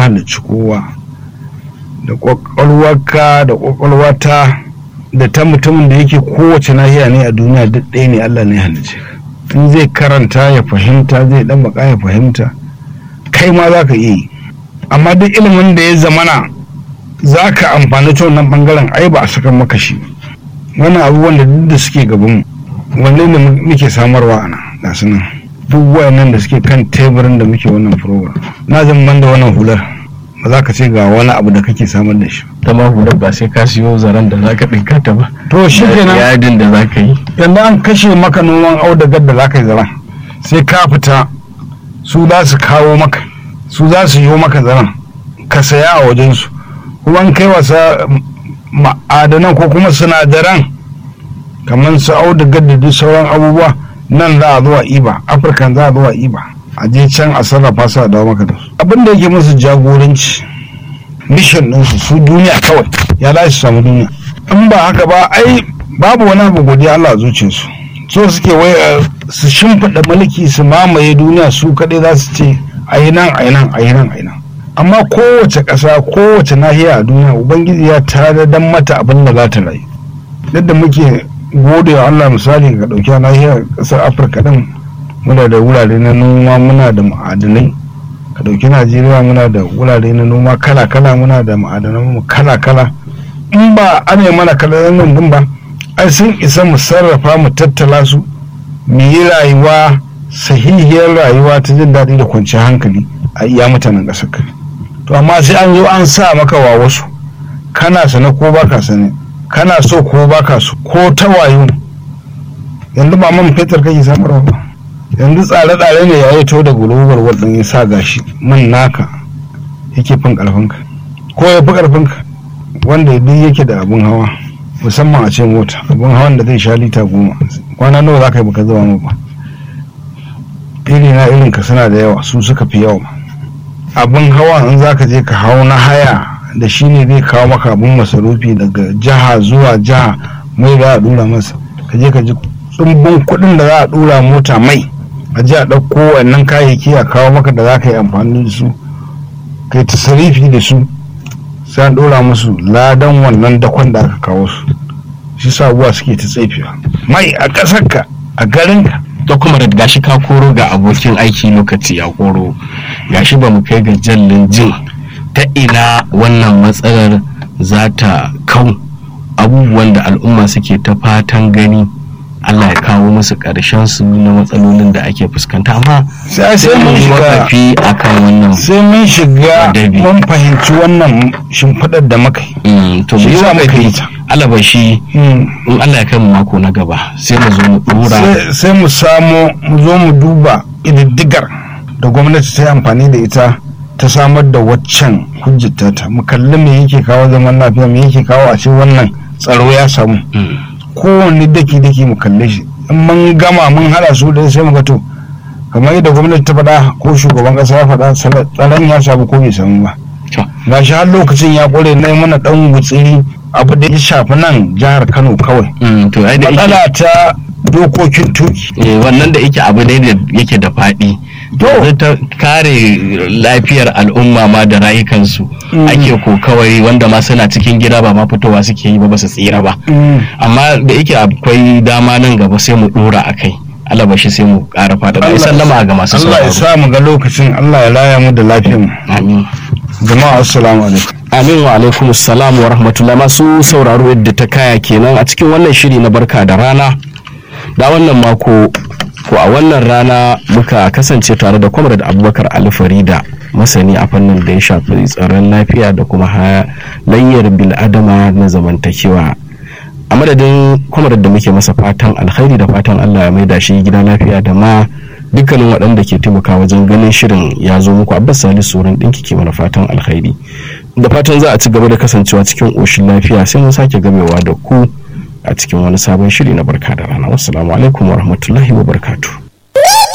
halicci kowa da ƙwaƙwalwarka da ƙwaƙwalwata da ta mutumin da yake kowace nahiya ne a duniya duk ɗaya ne Allah ne halicce in zai karanta ya fahimta zai ɗan baka ya fahimta kai ma za ka iya yi amma duk ilimin da ya zamana za ka amfani ta wannan ɓangaren ai ba a saka maka shi wannan abubuwan da duk da suke gaban wanne ne muke samarwa ana ga su nan duk wayannan da suke kan teburin da muke wannan program na zan ban da wannan hular ba za ka ce ga wani abu da kake samar da shi ta ma hular ba sai ka siyo zaren da zaka ɗinka ta ba to shi kenan yadin da zaka yi yanzu an kashe maka noman audagar da za ka yi zaren sai ka fita su za su kawo maka su za su yi maka zaren ka saya a wajensu kuma an kai wasa ma'adanan ko kuma sinadaran kamar su audagar da duk sauran abubuwa nan za a zuwa iba afirkan za a zuwa iba a je can a sarrafa su a dawo maka da su abin da yake musu jagoranci mission ɗinsu su duniya kawai ya za su samu duniya in ba haka ba ai babu wani abu godiya Allah a zuciyarsu so suke wai su shimfiɗa mulki su mamaye duniya su kaɗai za su ce a yi nan a yi nan a yi nan a yi nan amma kowace ƙasa kowace nahiya a duniya ubangiji ya tare dan mata abin da za ta rayu yadda muke gode wa Allah misali ga ɗauki nahiyar ƙasar afirka ɗin muna da wurare na noma muna da ma'adanai ka ɗauki najeriya muna da wurare na noma kala-kala muna da ma'adanan kala-kala in ba ana mana kalan nan ba ai sun isa mu sarrafa mu tattala su mu yi rayuwa sahihiyar rayuwa ta jin daɗi da kwanciyar hankali a iya mutanen ƙasar ka to amma sai an zo an sa maka wa wasu kana sane ko baka sane kana so ko baka so ko ta wayo yanzu ba man fetur kake samarwa ba yanzu tsare-tsare ne ya yi to da global world ya sa gashi man naka yake fin karfinka ko ya fi karfinka wanda duk yake da abun hawa musamman a ce mota abun hawan da zai sha lita goma kwana nawa za ka yi baka zuba mu ba iri na irin ka suna da yawa su suka fi yawa abun hawa in za ka je ka hau na haya da shi ne zai kawo maka abun masarufi daga jiha zuwa jiha mai za a dura masa ka je ka ji tsumbin kuɗin da za a dura mota mai a ji a ɗauko wannan kayayyaki a kawo maka da za ka yi amfani da su kai tasarifi da su sai an ɗora musu ladan wannan dakon da aka kawo su shi sabuwa suke ta tsefiya mai a ƙasarka a garinka da kuma da gashi ka koro ga abokin aiki lokaci ya koro gashi ba mu kai ga jallin jin ta ina wannan matsalar za ta kau abubuwan da al'umma suke ta fatan gani Allah ya kawo musu ƙarshen su na matsalolin da ake fuskanta amma sai sai mun shiga wakafi akan wannan sai mun shiga Adabi. mun fahimci wannan shimfiɗar da muka yi Mm, to mu Shi yi yasa muka yi wakafi ta. alabashi Mm. in Allah ya kai mu mako na gaba sai mu zo mu dora sai sai mu samo mu zo mu duba ƙididdigar da gwamnati ta yi amfani da ita ta samar da waccan hujjata ta mu kalli me yake kawo zaman lafiya me yake kawo a ce wannan tsaro ya samu Mm. kowanne daki daki mu kalle shi in mun gama mun hada su da sai mu ga to kamar yadda gwamnati ta faɗa ko shugaban ƙasa ya faɗa sala- tsaron ya samu ko bai samu ba To, ga shi har lokacin ya ƙware na yi mana ɗan gutsiri abu da ya shafi nan jihar kano kawai mm, to ai da yake matsala ta dokokin tuki eh, wannan da yake abu ne da yake da faɗi To. yanzu ta kare lafiyar al'umma ma da rayukansu Mm. ake kokawari wanda ma suna cikin gida ba ma fitowa suke yi ba ba su tsira ba amma da yake akwai dama nan gaba sai mu dora a kai alabashi sai mu ƙara faɗaɗa ai sallama ga masu Allah ya sauraro sa mu ga lokacin Allah ya laya mu da lafiyar mu amin jama'a assalamu alaikum Amin wa alaikum salam wa rahmatullah masu sauraro yadda ta kaya kenan a cikin wannan shiri na barka da rana da wannan mako ko a wannan rana muka kasance tare da kwamar abubakar ali farida masani a fannin da ya shafi tsaron lafiya da kuma halayyar bil'adama na zamantakewa a madadin kwamar da muke masa fatan alkhairi da fatan allah ya maida shi gida lafiya da ma dukkanin waɗanda ke taimaka wajen ganin shirin ya zo muku abbas salisu sauran ɗinki ke mana fatan alkhairi da fatan za a ci gaba da kasancewa cikin ƙoshin lafiya sai mun sake gamewa da ku a cikin wani sabon shiri na barka da rana wassalamu alaikum wa rahmatullahi wa barkatu